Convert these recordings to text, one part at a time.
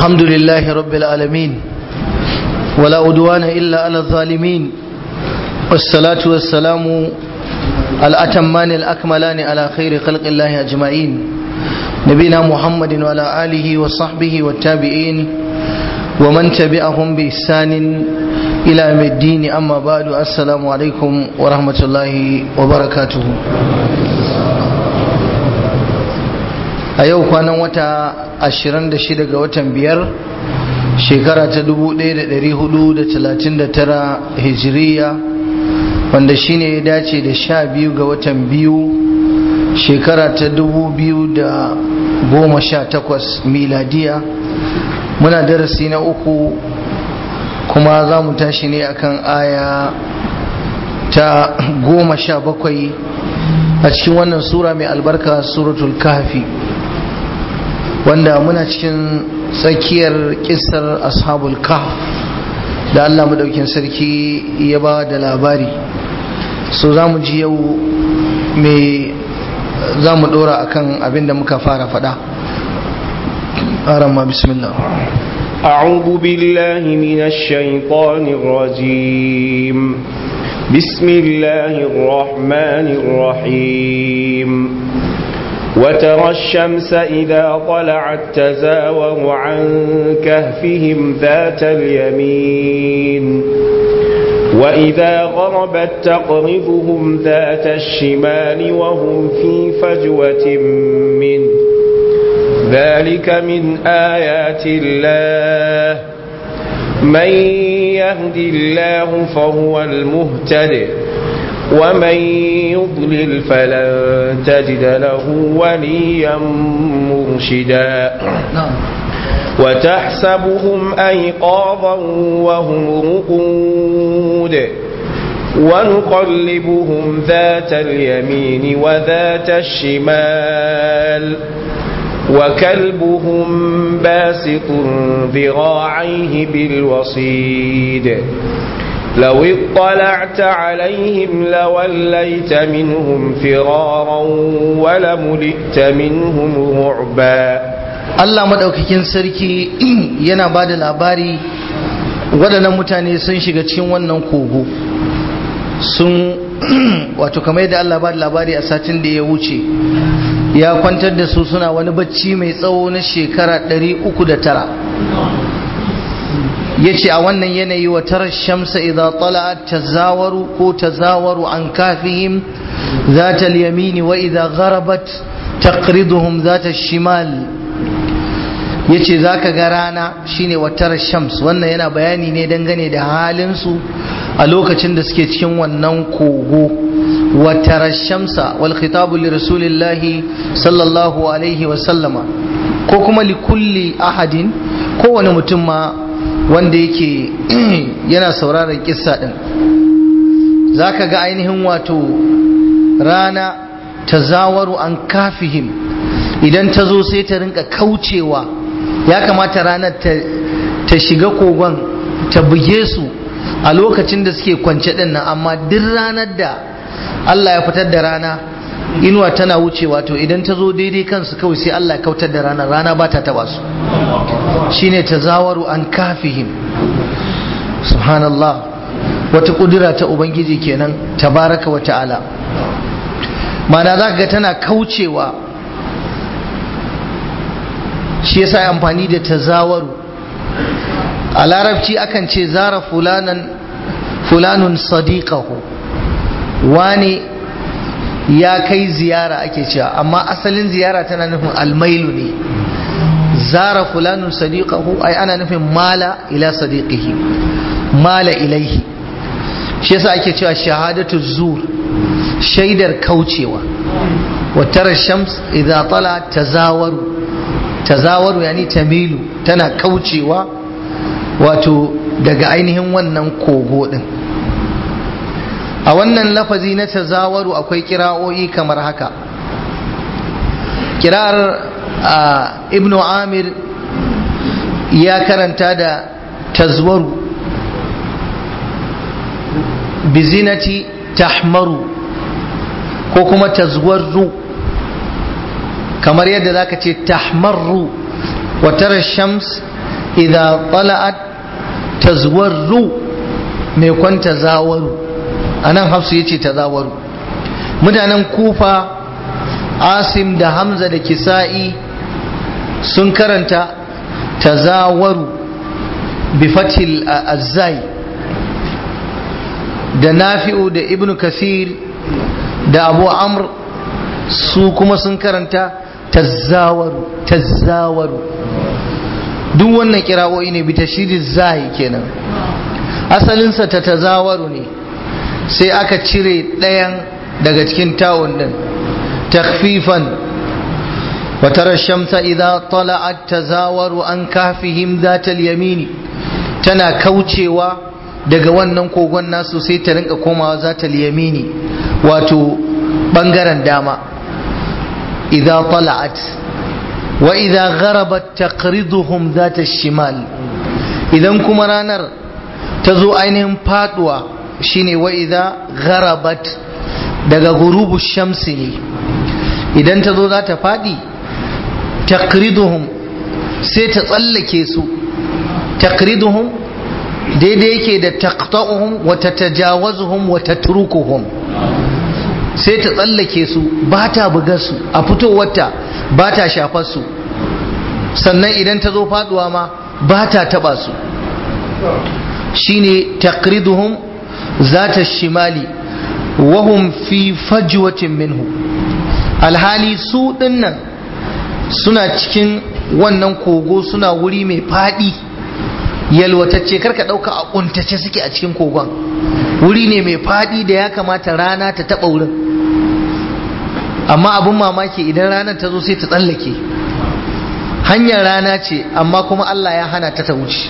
الحمد لله رب العالمين ولا أدوان إلا على الظالمين والصلاة والسلام الأتمان الأكملان على خير خلق الله أجمعين نبينا محمد وعلى آله وصحبه والتابعين ومن تبعهم بإحسان إلى يوم الدين أما بعد السلام عليكم ورحمة الله وبركاته a yau kwanan wata 26 ga watan biyar shekara ta 1439 hijiriya wanda shine ya dace da sha biyu ga watan biyu shekara ta 2018 miladiya muna darasi na uku kuma za mu tashi ne akan aya ta goma sha bakwai a cikin wannan sura mai albarka suratul kahfi wanda muna cikin tsakiyar kisar ashabul kahf da Allah madaukin sarki ya ba da labari so za mu ji yau mai za mu dora akan abin da muka fara fada أرمى بسم الله أعوذ بالله من الشيطان الرجيم بسم الله الرحمن الرحيم وترى الشمس إذا طلعت تزاور عن كهفهم ذات اليمين وإذا غربت تقرضهم ذات الشمال وهم في فجوة منه ذلك من آيات الله من يهد الله فهو المهتد ومن يضلل فلن تجد له وليا مرشدا وتحسبهم أيقاظا وهم رقود ونقلبهم ذات اليمين وذات الشمال وكلبهم باسط ذراعيه بالوصيد لو اطلعت عليهم لوليت منهم فرارا ولملئت منهم رعبا Allah madaukakin sarki yana ba da labari waɗannan mutane sun shiga cikin wannan kogo sun wato kamar yadda Allah ba da labari a satin da ya wuce ya kwantar da su suna wani bacci mai tsawo na shekara 309 ya ce a wannan yanayi wa tarar shamsa idha tala'at tazawaru ko tazawaru an kafihim zata yamini wa idha gharabat taqriduhum zata shimal ya ce za ka ga rana shine watar shams wannan yana bayani ne dangane da halinsu a lokacin da suke cikin wannan kogo watar shamsa wal khitabu li rasulillahi sallallahu alaihi wa sallama ko kuma li kulli ahadin kowane mutum ma wanda yake yana sauraron kissa din za ka ga ainihin wato rana tazawaru an kafihim idan ta zo sai ta rinka kaucewa ya kamata ranar ta shiga kogon ta buge su a lokacin da suke kwance din nan amma duk ranar da Allah ya fitar da rana inuwa tana wucewa to idan ta zo daidai kansu kawai sai Allah ya kautar da rana rana ba ta taba su shine tazawaru an kafihim subhanallah wata kudura ta ubangiji kenan tabaraka wa ta'ala mana za ga tana kaucewa shi yasa ya amfani da tazawaru a larabci akan ce zara fulanan fulanun sadiqahu wani ya kai ziyara ake cewa amma asalin ziyara tana nufin almailu ne zara fulanun sadiqahu ai ana nufin mala ila sadiqihi mala ilaihi shi yasa ake cewa shahadatu zur shaidar kaucewa wa tara shams idza tala tazawaru tazawaru yani tamilu tana kaucewa wato daga ainihin wannan kogo din a wannan lafazi na tazawaru akwai kira'o'i kamar haka kira'ar ibnu amir ya karanta da tazwaru bizinati tahmaru ko kuma tazwarru kamar yadda zaka ce tahmarru wa tara shams idza tala'at tazwarru mai kwanta zawaru anan hafsu yace tazawaru mutanen kufa asim da hamza da kisa'i sun karanta tazawaru bi fatil azzai da nafi'u da ibnu kasir da abu amr su kuma sun karanta tazawaru tazawaru duk wannan kira'o'i ne bi tashidin zai kenan asalinsa ta tazawaru ne sai aka cire ɗayan daga cikin tawon din takfifan وترى الشمس إذا طلعت تزاور عن كهفهم ذات اليمين تنا كوتشيوا daga wannan kogon nasu sai ta rinka komawa za ta yamini wato bangaren dama idza tala'at wa idza gharabat taqriduhum zata shimal idan kuma ranar ta zo ainihin faduwa shine wa idza gharabat daga gurubu shamsi ne idan ta zo za ta fadi taqriduhum sai ta tsallake su taqriduhum daidai yake da taqta'uhum wa tatajawazuhum wa tatrukuhum sai ta tsallake su ba ta buga su a fitowarta ba ta shafar su sannan idan ta zo faduwa ma ba ta taba su shine taqriduhum zata shimali wahum fi fajwatin minhu alhali su dinnan suna cikin wannan kogo suna wuri mai fadi yalwatacce karka dauka a kuntace suke a cikin kogon wuri ne mai fadi da ya kamata rana ta taba wurin amma abin mamaki idan ranar ta zo sai ta tsallake hanyar rana ce amma kuma Allah ya hana ta ta wuce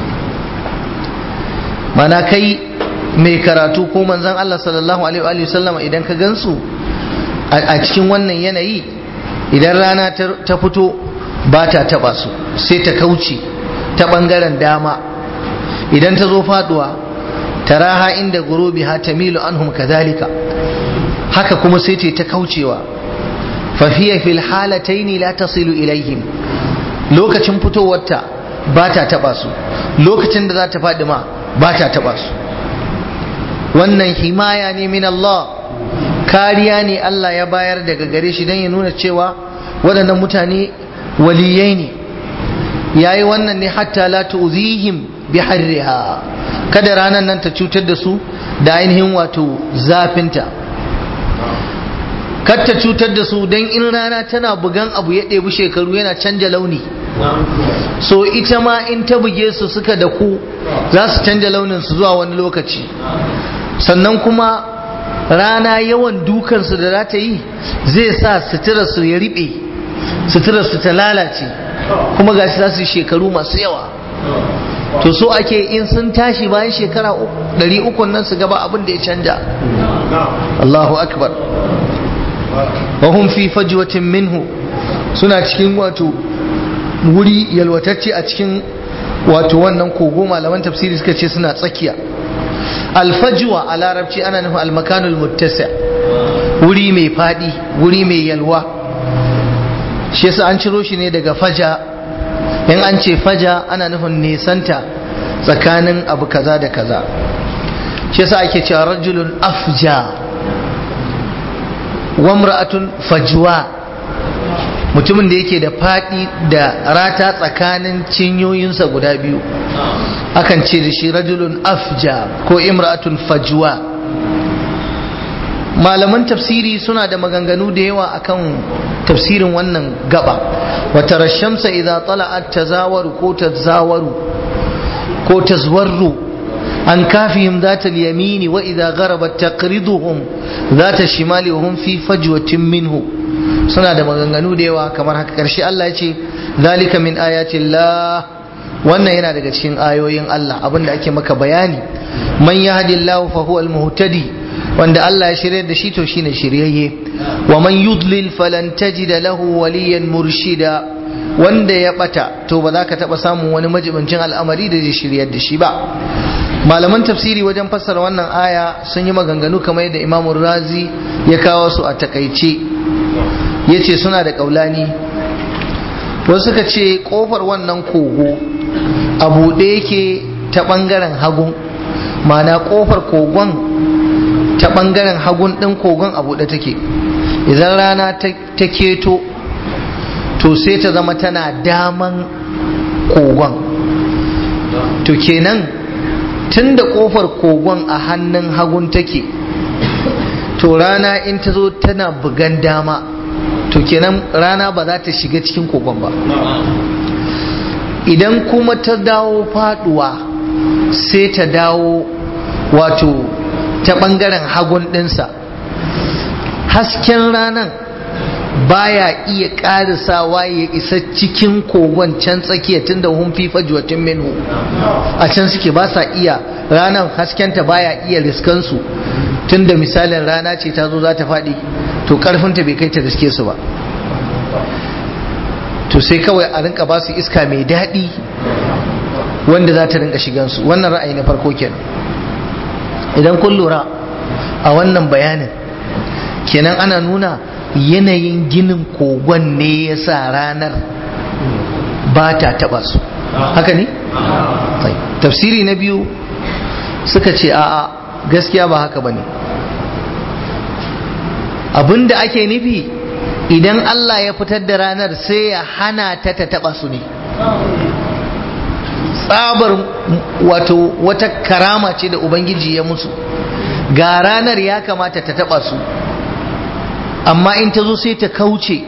mana kai mai karatu ko manzon Allah sallallahu alaihi wa sallama idan ka gansu a cikin wannan yanayi idan rana ta fito ba ta taba su sai ta kauce ta bangaren dama idan ta zo faduwa taraha inda gurubi ha tamilu anhum kadhalika haka kuma sai ta kaucewa fahiya fil halataini la tasilu ilaihim lokacin fitowarta ba ta taba su lokacin da za ta faɗi ma ba ta taba su wannan himaya ne min Allah kariya ne Allah ya bayar daga gare shi don ya nuna cewa waɗannan mutane waliyai ne yayi wannan ne hatta la tu'zihim bi harriha kada ranar nan ta cutar da su da ainihin wato zafinta kar ta cutar da su don in rana tana bugan abu ya ɗebi shekaru yana canja launi so ita ma in ta buge su suka da ku za su canja launin su zuwa wani lokaci sannan kuma rana yawan dukansu da za ta yi zai sa suturarsu ya riɓe suturarsu ta lalace kuma ga za su yi shekaru masu yawa to so ake in sun tashi bayan shekara ɗari uku nan su gaba abin da ya canja Allahu akbar wahum fi fajwatin minhu suna cikin wato wuri yalwatacce a cikin wato wannan kogo malaman tafsiri suka ce suna tsakiya alfajwa a larabci ana nufin almakanul muttasi wuri mai fadi wuri mai yalwa shi yasa an ciro shi ne daga faja in an ce faja ana nufin nesanta tsakanin abu kaza da kaza shi yasa ake cewa rajulun afja wamra'atun fajwa mutumin da yake da fadi da rata tsakanin cinyoyinsa guda biyu akan ce da shi rajulun afja ko imra'atun fajwa malaman tafsiri suna da maganganu da yawa akan tafsirin wannan gaba wata rashamsa idza tala'at tazawaru ko tazawaru ko tazwarru an kafihim zata yamini wa idza gharabat taqriduhum zata shimali wa hum fi fajwatin minhu suna da maganganu da yawa kamar haka karshe Allah ya ce zalika min ayati Allah wannan yana daga cikin ayoyin Allah abinda ake maka bayani man yahdillahu fa huwa al-muhtadi wanda Allah ya shirye da shi to shine shiryayye wa man yudlil falan tajida lahu waliyan murshida wanda ya bata to ba za ka taba samun wani majibincin al'amari da zai shiryar da shi ba malaman tafsiri wajen fassara wannan aya sun yi maganganu kamar yadda Imam Razi ya kawo su a takaice yace suna da kaulani wasu suka ce kofar wannan kogo a buɗe yake ta ɓangaren hagun mana ƙofar kogon ta ɓangaren hagun ɗin kogon a buɗe take idan rana ta keto to sai ta zama tana daman kogon to kenan tun da ƙofar kogon a hannun hagun take to rana in ta zo tana bugan dama to kenan rana ba za ta shiga cikin kogon ba idan kuma ta dawo faduwa sai ta dawo wato ta bangaren hagun dinsa hasken ranan baya iya ƙarisawa ya isa cikin kogon can tsakiya tun da hun fi fajuwatin minhu a can suke ba sa iya ranar haskenta baya iya riskansu tun da misalin rana ce ta zo za ta faɗi to ƙarfinta bai kai ta riske su ba to sai kawai a rinka ba su iska mai daɗi wanda za ta rinka shigansu wannan ra'ayi na farko kenan idan kun lura a wannan bayanin kenan ana nuna yanayin ginin kogon ne ya sa ranar ba ta taɓa su haka ne? tafsiri na biyu suka ce a'a gaskiya ba haka ba ne abinda ake nufi idan Allah ya fitar da ranar sai ya hana ta ta taba su ne tsabar wato wata karama ce da ubangiji ya musu ga ranar ya kamata ta taba su amma in ta zo sai ta kauce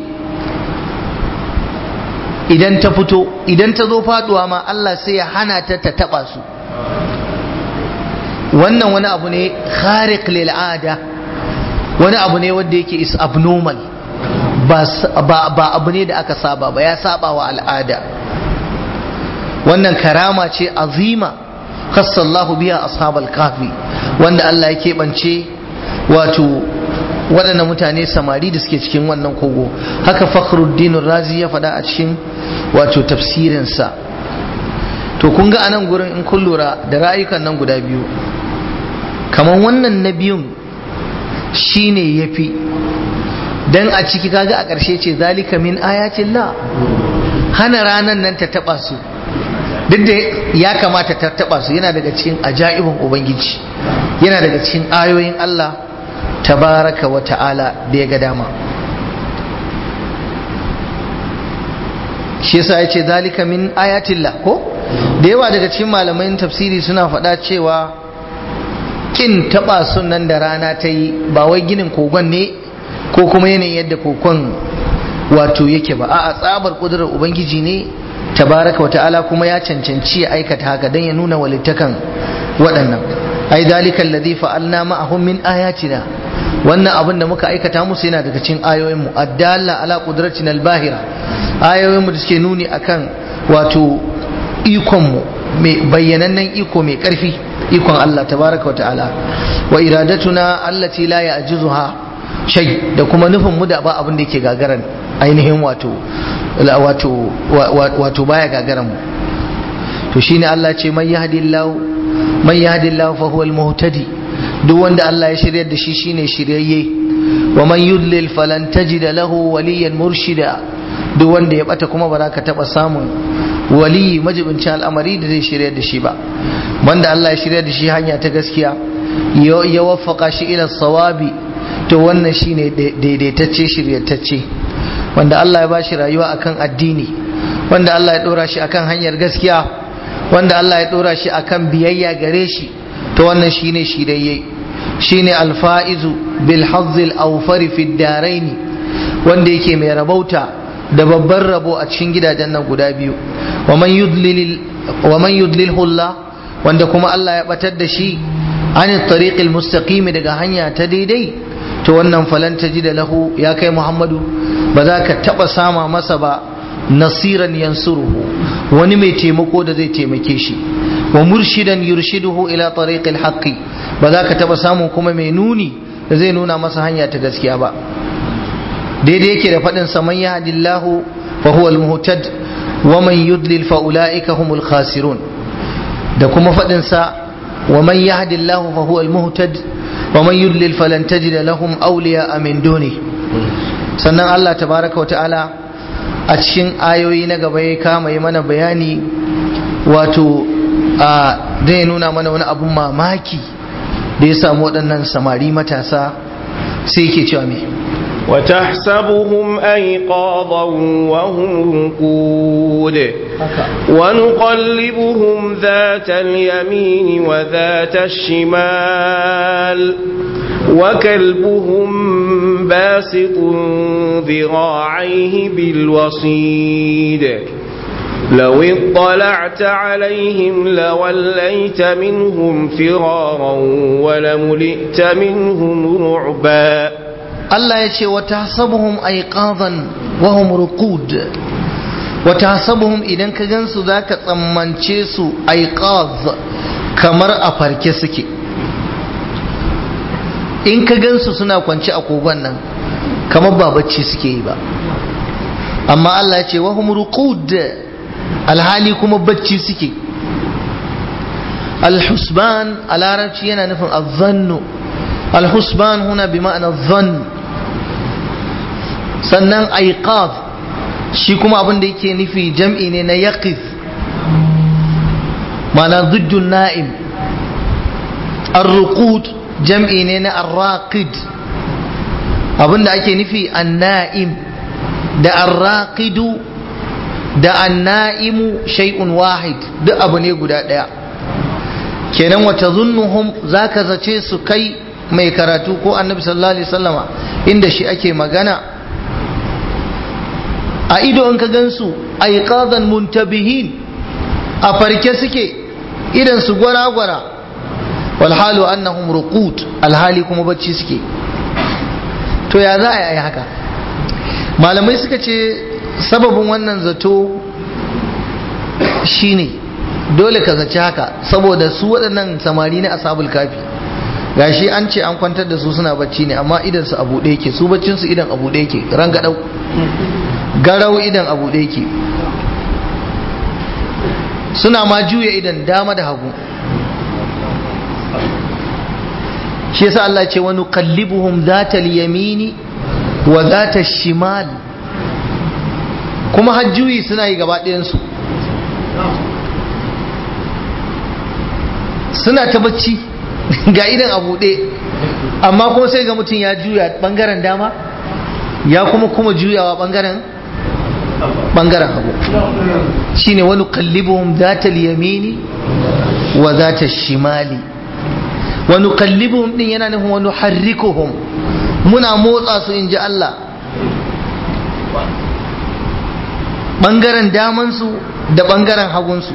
idan ta fito idan ta zo faduwa ma Allah sai ya hana ta ta taba su wannan wani abu ne khariq lil ada wani abu ne wanda yake is abnormal ba abu ne da aka saba ba ya saba wa al'ada wannan karama ce azima khassallahu biya ashabal kafi wanda Allah ya keɓance wato waɗannan mutane samari da suke cikin wannan kogo haka fakhruddin razi ya faɗa a cikin wato tafsirinsa to kun ga anan gurin in kun lura da ra'ayukan nan guda biyu kamar wannan na biyun shine yafi dan a ciki kaga a ƙarshe ce zalika min ayatin la hana ranan nan ta taba su duk da ya kamata ta taba su yana daga cikin ajaibin ubangiji yana daga cikin ayoyin Allah tabaraka wa ta'ala da ya ga dama shi yasa ya ce zalika min ayatin la ko da yawa daga cikin malaman tafsiri suna faɗa cewa kin taba sunan da rana ta yi ba wai ginin kogon ne ko kuma yanayin yadda kokon wato yake ba a tsabar kudurar ubangiji ne tabaraka wata'ala kuma ya cancanci ya aikata haka don ya nuna walittakan waɗannan ai dalika alladhi fa'alna ma'ahum min ayatina wannan abin da muka aikata musu yana daga cikin ayoyin mu addalla ala qudratina albahira ayoyin mu da suke nuni akan wato ikon mu mai bayyanannen iko mai karfi ikon Allah tabaraka wata'ala wa iradatuna allati la ya'jizuha shay da kuma nufin mu da ba abin da yake gagaran ainihin wato wato wato baya gagaran mu to shine Allah ce man yahdillahu man yahdillahu fa huwa almuhtadi duk wanda Allah ya shiryar da shi shine shiryayye wa man yudlil falan tajida lahu waliyan murshida duk wanda ya bata kuma ba za ka taba samun wali majibincin al'amari da zai shiryar da shi ba wanda Allah ya shiryar da shi hanya ta gaskiya ya waffaka shi ila sawabi to wannan shine daidaitacce shiryatacce wanda Allah ya ba shi rayuwa akan addini wanda Allah ya dora shi akan hanyar gaskiya wanda Allah ya dora shi akan biyayya gare shi to wannan shine shirayye shine alfa'izu bil hazzil awfari fi daraini wanda yake mai rabauta da babban rabo a cikin gidajen nan guda biyu wa man yudlil wa man yudlilhu Allah wanda kuma Allah ya batar da shi an tariqil mustaqim daga hanya ta daidai to wannan falan da lahu ya kai Muhammadu ba za ka taba sama masa ba nasiran yansuruhu wani mai taimako da zai taimake shi wa murshidan yurshiduhu ila tariqil haqqi ba za ka taba samun kuma mai nuni da zai nuna masa hanya ta gaskiya ba daidai yake da faɗin sa man yahdillahu fa huwa al-muhtad wa man yudlil fa ulaika humul khasirun da kuma faɗin sa wa man yahdillahu fa huwa al-muhtad wa man yudlil falan tajida lahum awliya min duni sannan Allah tabaraka wa ta'ala a cikin ayoyi na gaba ya kama yi mana bayani wato a zai nuna mana wani abun mamaki da ya samu waɗannan samari matasa sai yake cewa me وتحسبهم أيقاظا وهم رقود ونقلبهم ذات اليمين وذات الشمال وكلبهم باسط ذراعيه بالوصيد لو اطلعت عليهم لوليت منهم فرارا ولملئت منهم رعبا Allah ya ce wa tahsabuhum aiqadan wa hum ruqud wa tahsabuhum idan ka gansu zaka tsammance su aiqaz kamar a farke suke in ka gansu suna kwance a kogon nan kamar ba bacci suke yi ba amma Allah ya ce wa hum ruqud alhali kuma bacci suke alhusban a larabci yana nufin azzannu alhusban huna bi ma'ana zann sannan aiqaz shi kuma abin da yake nufi jam'i ne na yaqiz ma'ana ziddun na'im ar-ruqud jam'i ne na ar-raqid abin da ake nufi an-na'im da ar-raqidu da an-na'imu shay'un wahid duk abu ne guda daya kenan wata zunnuhum zaka zace su kai mai karatu ko annabi sallallahu alaihi wasallama inda shi ake magana a ido in ka gansu aiqadan muntabihin a farke suke idan su gwara-gwara walhalu annahum ruqut alhali kuma bacci suke to ya za a yi haka malamai suka ce sababin wannan zato shine dole ka zaci haka saboda su waɗannan samari na asabul kafi gashi an ce an kwantar da su suna bacci ne amma idan su abu ɗaya ke su baccin su idan abu ɗaya ke rangadau garau idan abu ɗaya ke suna ma juya idan dama da hagu shi yasa Allah ce wani kallibuhum zata yamini wa zata shimal kuma hajjuyi suna yi gaba ɗayansu suna ta bacci ga idan a buɗe amma kuma sai ga mutum ya juya ɓangaren dama ya kuma kuma juyawa ɓangaren ɓangaren hagu shine wani kallibuhum zata yamini wa zata shimali wani kallibuhum din yana nufin wani harrikuhum muna motsa su in ji Allah ɓangaren damansu da ɓangaren hagunsu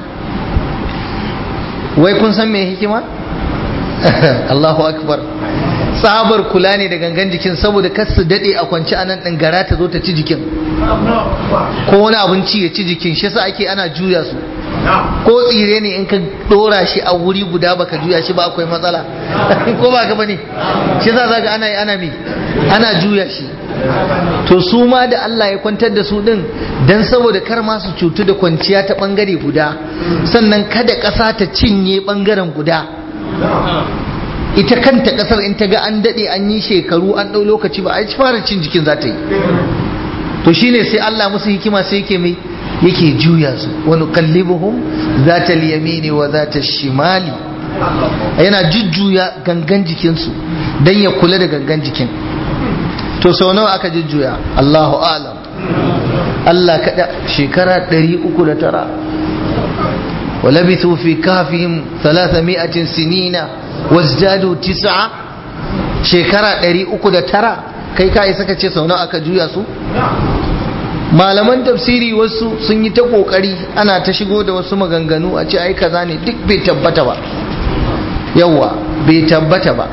wai kun san me hikima? Allahu akbar tsabar kula ne da gangan jikin saboda kar su daɗe a kwance anan ɗin gara ta zo ta ci jikin ko wani abinci ya ci jikin shi sa ake ana juya su ko tsire ne in ka dora shi a wuri guda baka juya shi ba akwai matsala ko ba ka bane shi za ga ana ana mi ana juya shi to su ma da Allah ya kwantar da su din dan saboda kar ma su cutu da kwanciya ta bangare guda sannan kada ƙasa ta cinye bangaren guda ita kanta ƙasar in ta ga an daɗe an yi shekaru an ɗau lokaci ba a fara cin jikin za ta yi to shine sai Allah musu hikima sai yake mai yake juya su wani kallibuhum za ta liyamini wa za ta shimali yana jujjuya gangan jikinsu don ya kula da gangan jikin to sau nawa aka jujjuya Allahu alam Allah kada shekara 309 ولبثوا في كهفهم ثلاثمائة سنين وازدادوا تسعة شكرا 309 kai ka isa ka ce sau nawa aka juya su malaman tafsiri wasu sun yi ta kokari ana ta shigo da wasu maganganu a ce ai kaza ne duk bai tabbata ba yawa bai tabbata ba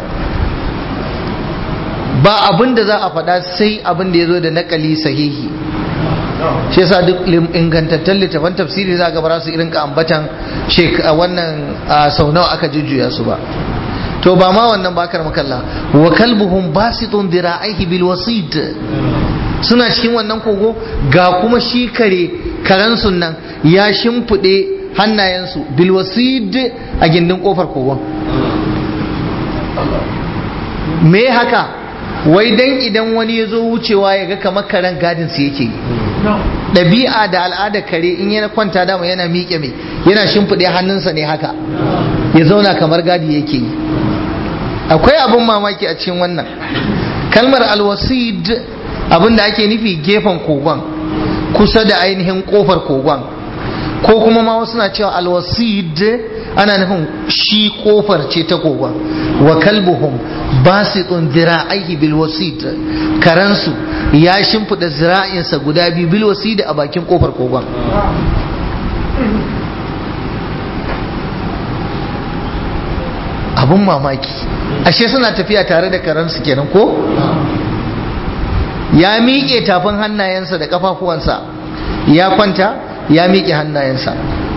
ba abin da za a faɗa sai abin da ya zo da nakali sahihi shi yasa duk ingantattun littafan tafsiri za ga ba su irin ka ambatan wannan sau nawa aka jujjuya su ba to ba ma wannan bakar makalla wa kalbuhum basitun dira'aihi bil wasid suna cikin wannan kogo ga kuma shi kare karen nan ya shimfiɗe hannayensu bilwasid a gindin kofar kogon me haka wai dan idan wani ya zo wucewa ya ga kamar karen gadin su yake ɗabi'a da al'ada kare in yana kwanta dama yana miƙe mai yana shimfiɗe hannunsa ne haka ya zauna kamar gadi yake yi akwai abin mamaki a cikin wannan kalmar alwasid abin da ake nufi gefen kogon kusa da ainihin kofar kogon ko kuma ma wasu na cewa alwasid ana nufin shi kofar ce ta kogon wa kalbuhum basitun dira'aihi bil wasid karansu ya shimfida zira'insa guda biyu bil wasid a bakin kofar kogon abun mamaki ashe suna tafiya tare da karansu kenan ko ya miƙe tafin hannayensa da ƙafafuwansa ya kwanta ya miƙe hannayensa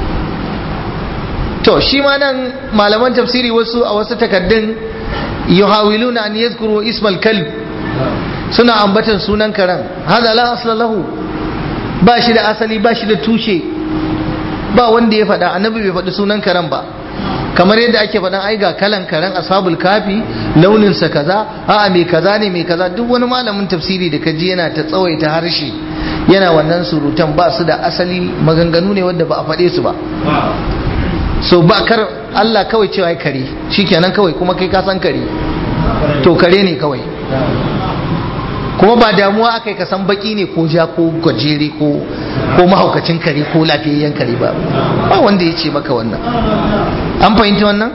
to shi ma nan malaman tafsiri wasu a wasu takaddun yuhawiluna an yadhkuru ismal kalb suna ambatan sunan karen hada la asla lahu ba shi da asali ba shi da tushe ba wanda ya faɗa annabi bai faɗi sunan karen ba kamar yadda ake faɗan ai ga kalan karen ashabul kafi launinsa kaza a'a mai kaza ne mai kaza duk wani malamin tafsiri da kaji yana ta tsawaita harshe yana wannan surutan ba su da asali maganganu ne wanda ba a faɗe su ba so ba kar Allah kawai cewa ya kare shikenan kawai kuma kai ka san kare to kare ne kawai kuma ba damuwa aka yi kasan baki ne ko ja ko gajere ko ko mahaukacin kare ko lafiyayyen kare ba ba wanda ya ce maka wannan an fahimta wannan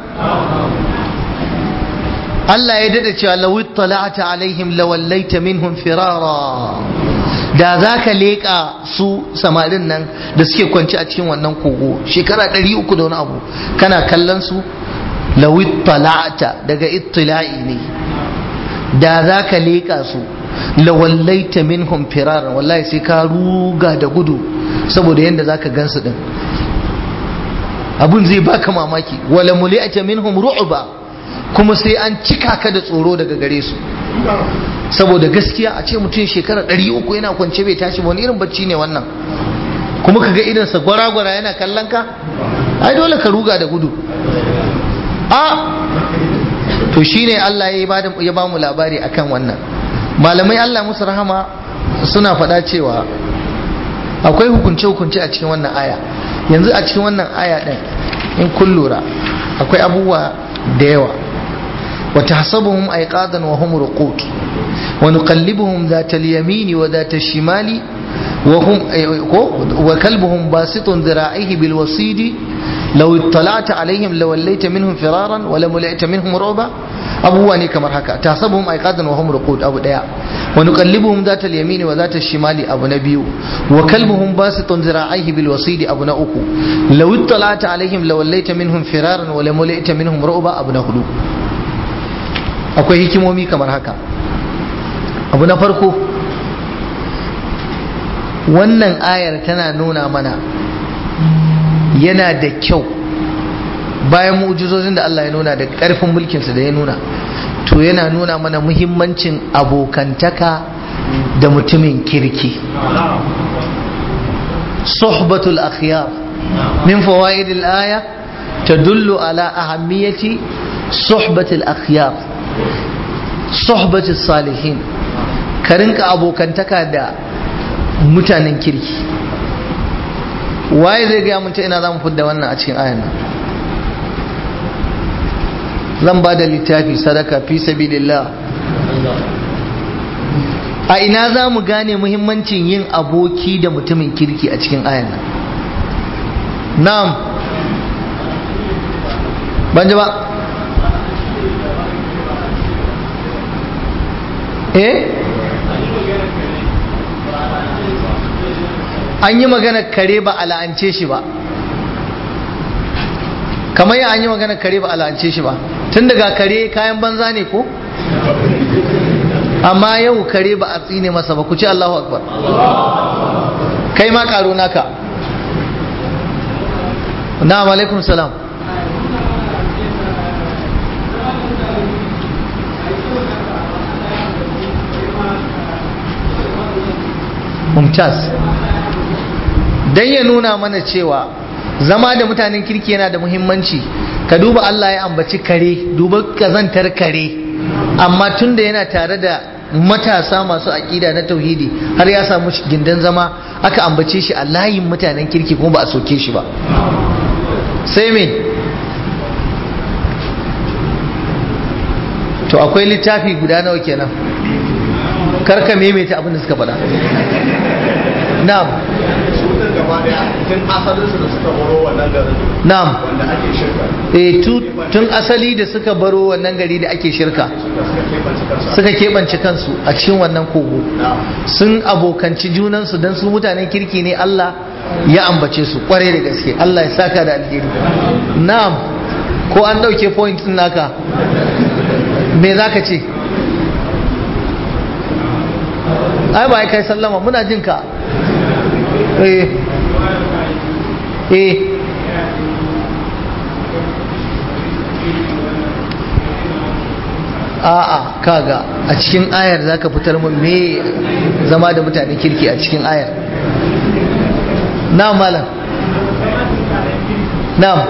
Allah ya dada cewa lawi tala'ata alaihim lawallaita minhum firara da za ka leƙa su samarin nan da suke kwanci a cikin wannan kogo shekara ɗari uku da wani abu kana kallon su lawi tala'ata daga ittila'i ne da za ka leƙa su lawallaita minhum firaran wallahi sai ka ruga da gudu saboda yadda zaka gansu din abun zai baka mamaki wala muli'ata minhum ru'ba kuma sai an cika ka da tsoro daga gare su saboda gaskiya a ce mutum shekara 300 yana kwance bai tashi wani irin bacci ne wannan kuma kaga irin sa gwara-gwara yana kallon ka ai dole ka ruga da gudu a to shine Allah ya ba mu labari akan wannan malamai Allah musu rahama suna faɗa cewa akwai hukunce-hukunce a cikin wannan aya yanzu a cikin wannan aya ɗin in kun lura akwai abubuwa da yawa wa tahsabuhum ayqadan wa hum ruqud wa nuqallibuhum dhata al-yamini wa dhata al-shimali wa hum wa kalbuhum basitun dhira'ihi bil wasidi law ittala'ta alaihim lawallaita minhum firaran wa lamula'ta minhum ruba abubuwa ne kamar haka tasabuhum aiqadan wa hum ruqud abu daya wa nuqallibuhum zata al-yamini wa zata al-shimali abu na biyu wa kalbuhum basitun zira'ihi bil wasidi abu na uku law ittala'ta alaihim lawallaita minhum firaran wa lamula'ta minhum ru'ba abu na hudu akwai hikimomi kamar haka abu na farko wannan ayar tana nuna mana yana da kyau bayan mu'jizozin da Allah ya nuna da ƙarfin mulkinsa da ya nuna to yana nuna mana muhimmancin abokantaka da mutumin kirki suhbatul akhyar min fawaidil aya tadullu ala ahammiyati suhbatul akhyar suhbatul salihin ka rinka abokantaka da mutanen kirki waye zai gaya mun ta ina za mu fidda wannan a cikin ayan nan zan ba da littafi sadaka fi sabilillah a ina za mu gane muhimmancin yin aboki da mutumin kirki a cikin ayan nan na'am ban ji ba eh an yi magana kare ba a la'ance shi ba kamar yi an yi magana kare ba a la'ance shi ba tun daga kare kayan banza ne ko amma yau kare ba a tsine masa ba ku ce Allahu akbar kai ma karo naka na'am alaikum salam mumtaz dan ya nuna mana cewa zama da mutanen kirki yana da muhimmanci ka duba Allah ya ambaci kare duba kazantar kare amma tunda yana tare da matasa masu aƙida na tauhidi har ya samu gindin zama aka ambace shi a layin mutanen kirki kuma ba a soke shi ba sai me to akwai littafi guda nawa kenan karka maimaita abin da suka faɗa na'am na'am eh tun asali da suka baro wannan gari da ake shirka suka keɓance kansu a cikin wannan kogo sun abokanci junansu don su mutanen kirki ne Allah ya ambace su kware da gaske Allah ya saka da alheri na'am ko an ɗauke point ɗin naka me za ka ce ai ba kai sallama muna jin ka eh eh a'a kaga a cikin ayar zaka fitar mun me zama da mutane kirki a cikin ayar na malam na'am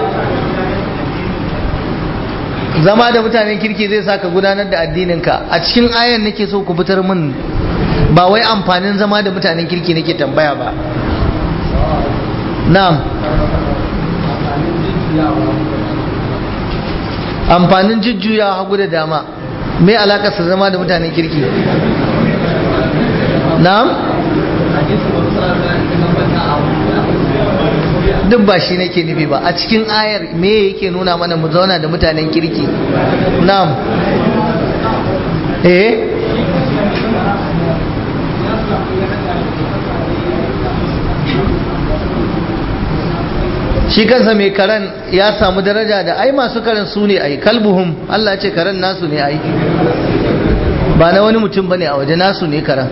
zama da mutanen kirki zai saka gudanar da addininka a cikin ayar nake so ku fitar mun ba wai amfanin zama da mutanen kirki nake tambaya ba na'am amfanin jujjuya hagu da dama me alakarsa zama da mutanen kirki na'am duk ba shi nake nufi ba a cikin ayar me yake nuna mana mu zauna da mutanen kirki na'am eh shi kansa mai karen ya samu daraja da ai masu karen su ne ai kalbuhum Allah ce karen nasu ne ai ba na wani mutum bane a waje nasu ne karen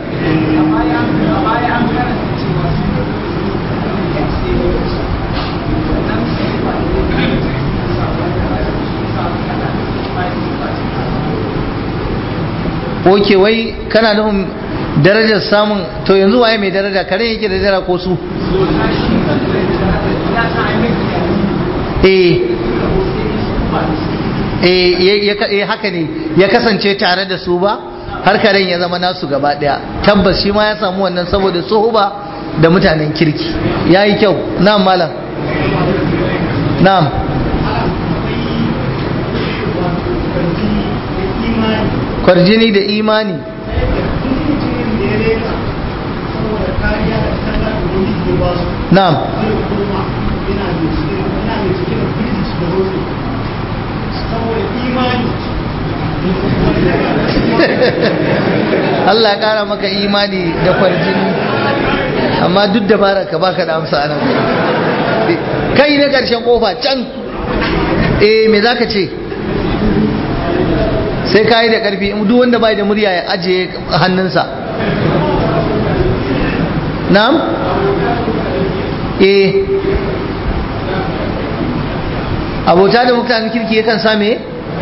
Oke wai kana nufin darajar samun to yanzu waye mai daraja karen yake da daraja ko su eh haka ne ya kasance tare da su ba har karen ya zama nasu gaba daya tabbas shi ma ya samu wannan saboda ba da mutanen kirki ya yi kyau na'am malam na'am kwarjini da imani na'am Allah ya kara maka imani da kwarjini amma duk da bara ka baka da amsa anan kai na karshen kofa can eh me zaka ce sai ka yi da karfi duk wanda bai da murya ya ajiye hannunsa na'am eh abota da mutanen kirki yakan same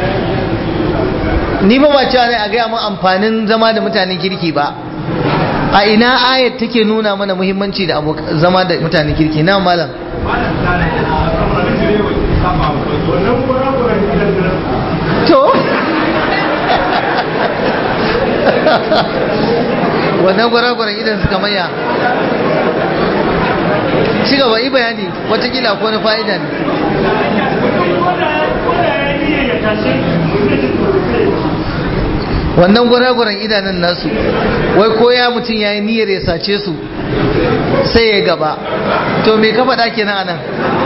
ni ba ba cewa ne a gaya mun amfanin zama da mutanen kirki ba a ina ayat take nuna mana muhimmanci da zama da mutanen kirki na malam to wannan gwaragwaran idan suka maya ci gaba yi bayani watakila ko na fa'ida ne wannan gwaragwaran idanun nasu wai ko ya mutum ya yi niyyar ya sace su sai ya gaba to me ka faɗa kenan anan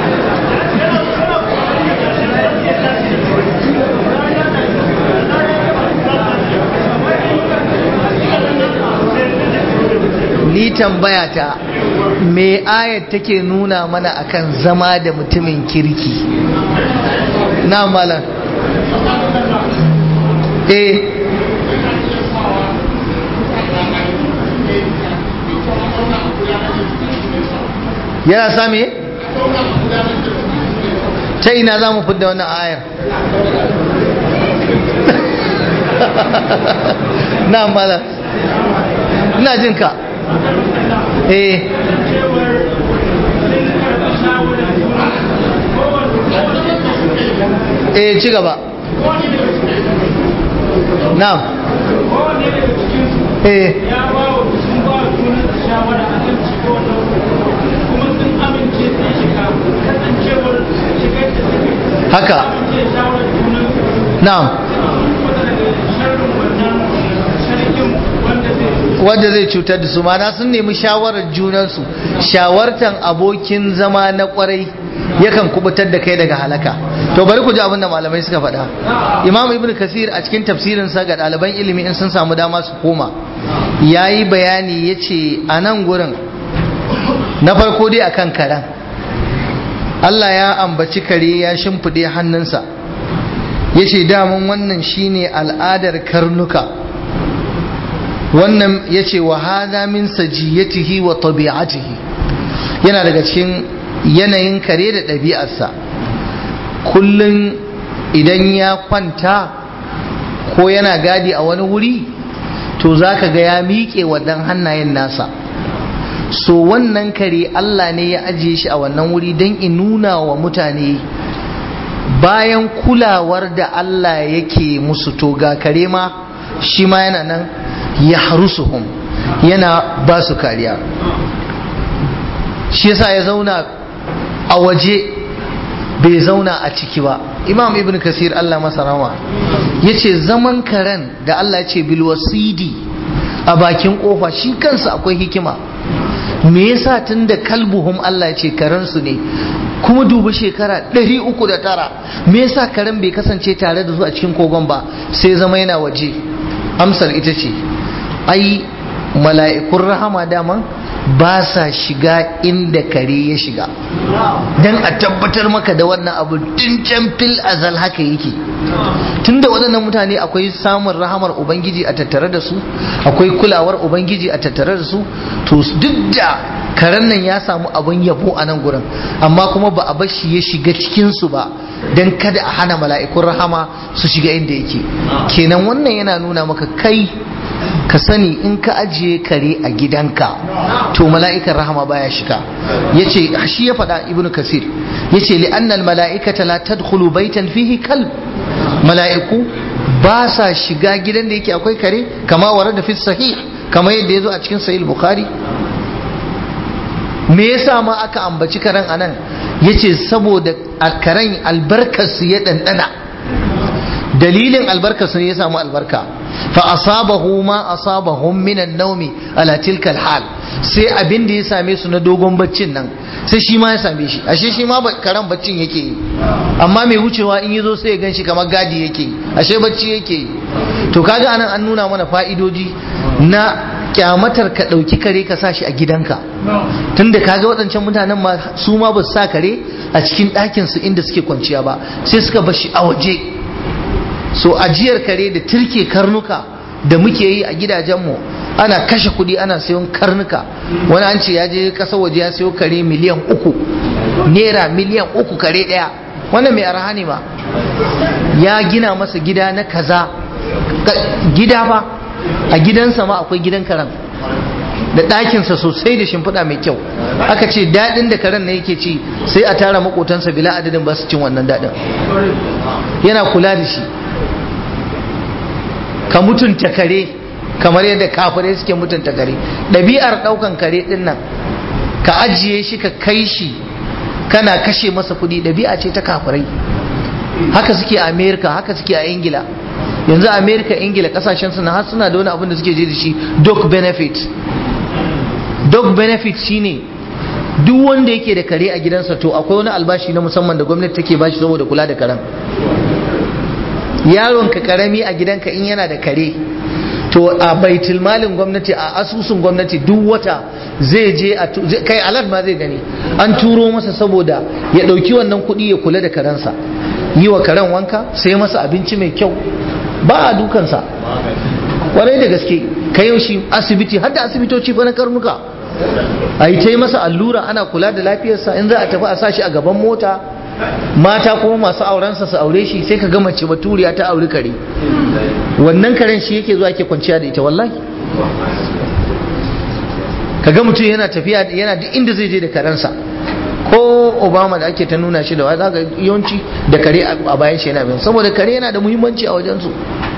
ni tambaya ta me ayat take nuna mana akan zama da mutumin kirki na malam eh yana same ta ina za mu fidda wannan ayar na malam ina jin ka eh eh ci gaba na'am eh haka na'am wanda zai cutar da su mana sun nemi shawarar junansu shawartan abokin zama na kwarai yakan kubutar da kai daga halaka to bari ku ji abin da malamai suka faɗa imam ibn kasir a cikin tafsirinsa ga ɗaliban ilimi in sun samu dama su koma ya yi bayani ya ce a nan gurin na farko dai akan karen Allah ya ambaci kare ya shimfiɗe hannunsa ya ce damun wannan shine al'adar karnuka wannan ya ce wa hada min sajiyatihi wa tabi'atihi yana daga cikin yanayin kare da ɗabi'arsa kullum idan ya kwanta ko yana gadi a wani wuri to za ka ga ya miƙe waɗannan hannayen nasa so wannan kare Allah ne ya ajiye shi a wannan wuri don in nuna wa mutane bayan kulawar da Allah yake musu to ga kare ma shi ma yana nan ya harusuhum yana ba su kariya shi yasa ya zauna a waje bai zauna a ciki ba imam ibn kasir Allah masa rawa ya ce zaman karen da Allah ya ce bilwasidi a bakin kofa shi kansa akwai hikima me yasa tun da kalbuhum Allah ya ce karensu ne kuma dubi shekara 309 me yasa karen bai kasance tare da su a cikin kogon ba sai zama yana waje amsar ita ce ai mala'ikun rahama daman ba sa shiga inda kare ya shiga don a tabbatar maka da wannan abu tun can fil azal haka yake tun da waɗannan mutane akwai samun rahamar ubangiji a tattare da su akwai kulawar ubangiji a tattare da su to duk da karen nan ya samu abin yabo a nan gurin amma kuma ba a bashi ya shiga cikinsu ba don kada a hana mala'ikun rahama su shiga inda yake kenan wannan yana nuna maka kai ka sani in ka ajiye kare a gidanka to mala'ikan rahama baya shiga yace shi ya faɗa ibnu kasir yace li annal mala'ikata la tadkhulu baitan fihi kalb mala'iku ba sa shiga gidan da yake akwai kare kama warada fi sahih kama yadda yazo a cikin sahih bukhari me yasa ma aka ambaci karen anan yace saboda karen albarkarsu ya dandana dalilin albarkarsu ne ya samu albarka fa asabahu ma asabahum min an-nawmi ala tilka al-hal sai abin da ya same su na dogon baccin nan sai shi ma ya same shi ashe shi ma karan baccin yake yi amma mai wucewa in yazo sai ya ganshi kamar gadi yake yi ashe bacci yake yi to kaga anan an nuna mana fa'idoji na kyamatar ka ɗauki kare ka sa shi a gidanka tunda kaga waɗancan mutanen ma su ma ba su sa kare a cikin ɗakin su inda suke kwanciya ba sai suka bar shi a waje so ajiyar kare da turke karnuka da muke yi a gidajenmu ana kashe kuɗi ana sayon karnuka wani an ce ya je ƙasa waje ya sayo kare miliyan uku naira miliyan uku kare ɗaya wannan mai arha ne ma ya gina masa gida na kaza gida fa a gidansa ma akwai gidan karen da ɗakinsa sosai da shimfiɗa mai kyau aka ce daɗin da karen na yake ci sai a tara makotansa bila adadin ba su cin wannan daɗin yana kula da shi ka mutunta kare kamar yadda kafirai suke mutunta kare ɗabi'ar ɗaukan kare ɗin nan ka ajiye shi ka kai shi kana kashe masa kuɗi ɗabi'a ce ta kafirai haka suke a amerika haka suke a ingila yanzu amerika ingila kasashen suna har suna da wani abin da suke je da shi dog benefit dog benefit shine duk wanda yake da kare a gidansa to akwai wani albashi na musamman da gwamnati take bashi saboda kula da karen yaron ka karami a gidanka in yana da kare to a baitul malin gwamnati a asusun gwamnati duk wata zai je a kai alert ma zai gani an turo masa saboda ya dauki wannan kuɗi ya kula da karensa yi wa karen wanka sai masa abinci mai kyau ba a dukansa kwarai da gaske ka yau shi asibiti har da asibitoci fa na karnuka a yi ta yi masa allura ana kula da lafiyarsa in za a tafi a sa shi a gaban mota mata kuma masu aurensa su aure shi sai ka ga mace baturiya ta auri kare wannan karen shi yake zuwa ke kwanciya da ita wallahi ka ga mutum yana tafiya yana duk inda zai je da karensa ko obama da ake ta nuna shi da wa zaka yawanci da kare a bayan shi yana bin saboda kare yana da muhimmanci a wajensu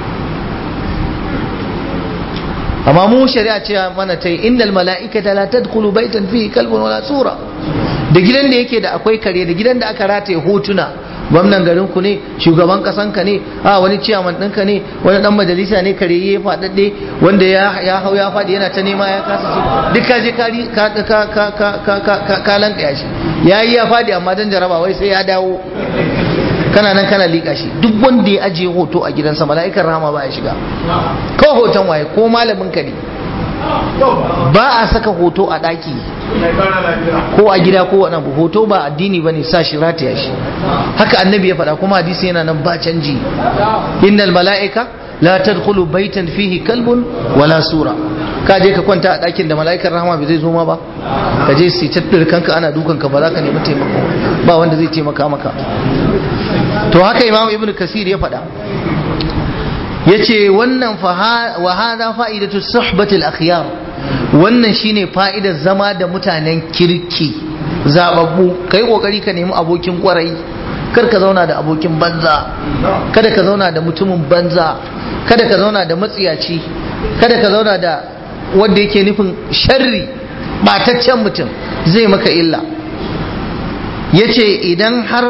amma mu shari'a ce mana ta yi innal mala'ikata la tadkhulu baitan fihi kalbun wala sura da gidan da yake da akwai kare da gidan da aka rataye hotuna gwamnan garin ku ne shugaban kasan ka ne a wani ciyaman ɗinka ne wani dan majalisa ne kare ya faɗaɗɗe wanda ya hau ya faɗi yana ta nema ya kasa shi duk ka je ka ka ka ka ka ka ka ka lanka shi yayi ya faɗi amma dan jaraba wai sai ya dawo kana nan kana liƙa shi duk wanda ya ajiye hoto a gidansa mala'ikan rahama ba ya shiga ko hoton waye ko malamin ka ne ba a saka hoto a ɗaki ko a gida ko wani abu hoto ba addini ba ne sa shi rataya shi haka annabi ya faɗa kuma hadisi yana nan ba canji innal mala'ika la tadkhulu baitan fihi kalbun wala sura ka je ka kwanta a ɗakin da mala'ikar rahama bai zai zo ma ba ka je sai tattar kanka ana dukan ka ba za ka nemi taimako ba wanda zai taimaka maka to haka imam ibn kasir ya faɗa ya ce wannan wa hada fa'idatu suhbatul akhyar wannan shine fa'idar zama da mutanen kirki zababbu kai kokari ka nemi abokin kwarai kar ka zauna da abokin banza kada ka zauna da mutumin banza kada ka zauna da matsiyaci kada ka zauna da wanda yake nufin sharri bataccen mutum zai maka illa yace idan har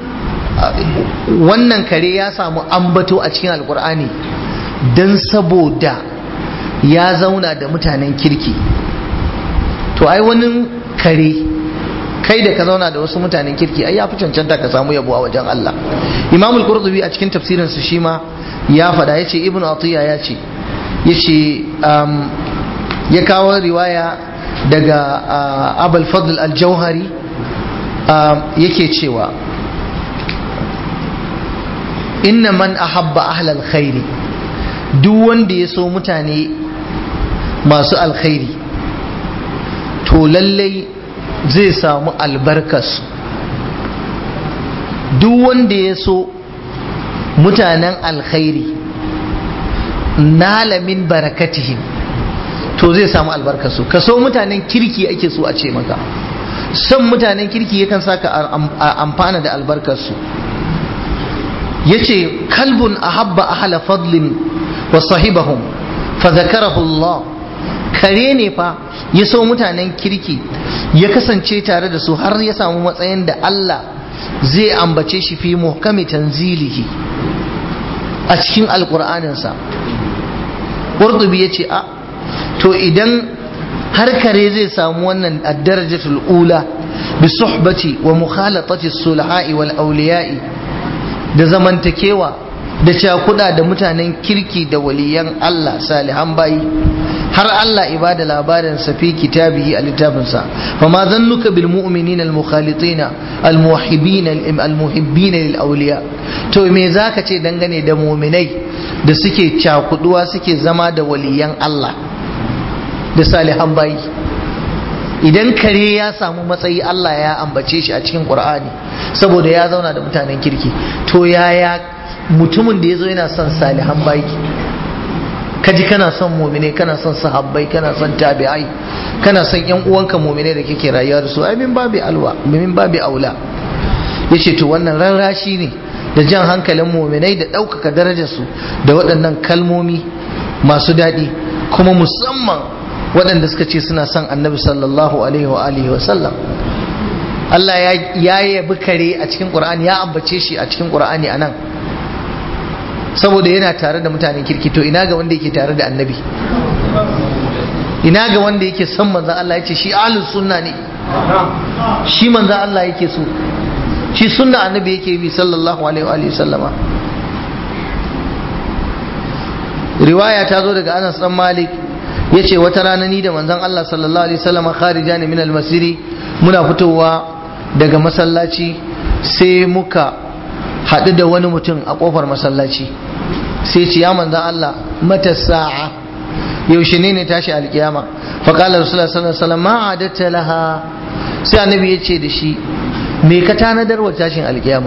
wannan kare ya samu ambato a cikin alkur'ani don saboda ya zauna da mutanen kirki to ai wani kare kai da ka zauna da wasu mutanen kirki ai ya fi cancanta ka samu yabo a wajen Allah Imam al-Qurtubi a cikin tafsirin su shi ma ya faɗa yace Ibn Atiya ya ce yace ya kawo riwaya daga Abul Fadl al-Jauhari yake cewa inna man ahabba ahlal khairi duk wanda ya so mutane masu alkhairi to lallai zai samu albarkarsu duk wanda ya so mutanen alkhairi nala min barakatihim to zai samu albarkarsu ka so mutanen kirki ake so a ce maka son mutanen kirki yakan saka amfana da albarkarsu yace kalbun ahabba ahla fadlin wa sahibahum fa zakarahu Allah kare ne fa ya so mutanen kirki ya kasance tare da su har ya samu matsayin da Allah zai ambace shi fi muhkami tanzilihi a cikin alkur'aninsa ƙurtubi ya ce a to idan har kare zai samu wannan addarajatul ula bi suhbati wa mukhalatati sulha'i wal awliya'i da zamantakewa da cakuda da mutanen kirki da waliyan Allah salihan bayi har Allah ibada labarin sa fi kitabihi a littafinsa fa ma zannuka bil mu'minin al mukhalitin al muhibbin al muhibbin lil awliya to me zaka ce dangane da mu'minai da suke cakuduwa suke zama da waliyan Allah da salihan bayi idan kare ya samu matsayi Allah ya ambace shi a cikin Qur'ani saboda ya zauna da mutanen kirki to yaya mutumin da ya zo yana son salihan bayi kaji kana son mumine kana son sahabbai kana son tabi'ai kana son yan uwanka mumine da kake rayuwa da su ai min babi alwa min babi aula yace to wannan rarrashi ne da jan hankalin muminai da ɗaukaka darajarsu da waɗannan kalmomi masu daɗi kuma musamman waɗanda suka ce suna son annabi sallallahu alaihi wa alihi wa sallam Allah ya yabi kare a cikin Qur'ani ya ambace shi a cikin Qur'ani anan saboda yana tare da mutanen kirki to ina ga wanda yake tare da annabi ina ga wanda yake son manzan Allah ya ce shi ahlus sunna ne shi manzan Allah yake so shi sunna annabi yake bi sallallahu alaihi wa sallama riwaya ta zo daga Anas dan Malik yace wata rana ni da manzon Allah sallallahu alaihi wasallama kharija ne min al-masiri muna fitowa daga masallaci sai muka haɗu da wani mutum a ƙofar masallaci sai ce ya manzan Allah mata sa'a yaushe ne ne tashi alkiyama faƙalar rasulullah sallallahu alaihi wasallam ma adatta laha sai annabi ya ce da shi me ka tanadar wa tashin alkiyama